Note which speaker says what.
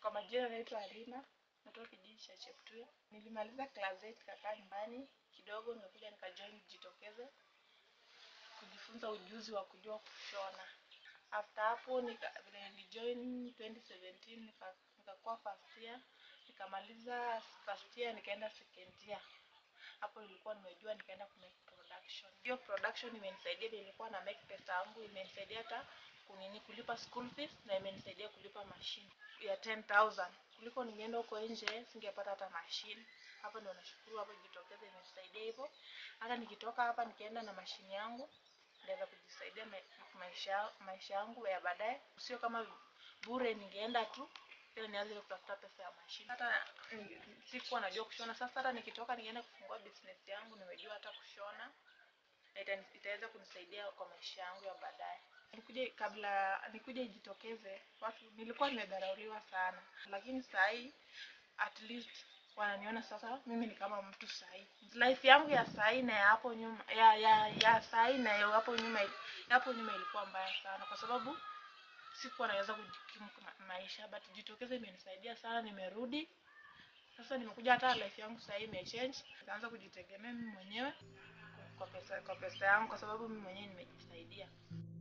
Speaker 1: Kwa majina naitwa Halima, natoka kijiji cha Cheptuya. Nilimaliza class 8 kakaa nyumbani kidogo, nimekuja nikajoin Jitokeze kujifunza ujuzi wa kujua kushona. After hapo nika vile nilijoin 2017 nika nikakuwa first year, nikamaliza first year nikaenda second year. Hapo nilikuwa nimejua nikaenda ku make production. Hiyo production imenisaidia vile nilikuwa na make pesa yangu, imenisaidia hata kunini kulipa school fees na imenisaidia kulipa machine ya 10000 kuliko ningeenda huko nje singepata hata machine. Hapa ndio nashukuru, hapo Jitokeze imenisaidia hivyo. Hata nikitoka hapa nikienda na mashine yangu naweza kujisaidia ma maisha maisha yangu ya baadaye, sio kama bure ningeenda tu tena nianze kutafuta pesa ya mashine. Hata ni- sikuwa najua kushona. Sasa hata nikitoka nikienda kufungua business yangu, nimejua hata kushona na ita- itaweza kunisaidia kwa maisha yangu ya baadaye. Nikuje kabla nikuje Jitokeze, watu nilikuwa nimedharauliwa sana, lakini saa hii at least wananiona sasa mimi ni kama mtu sahi. Life yangu ya sahi na ya hapo nyuma ya ya, ya sahi na ya hapo nyuma ya hapo nyuma ilikuwa mbaya sana kwa sababu sikuwa naweza kujikimu ma- maisha, but Jitokeze imenisaidia sana, nimerudi sasa, nimekuja hata life yangu sasa hii imechange, nikaanza kujitegemea mimi mwenyewe kwa pesa kwa pesa yangu, kwa sababu mimi mwenyewe nimejisaidia.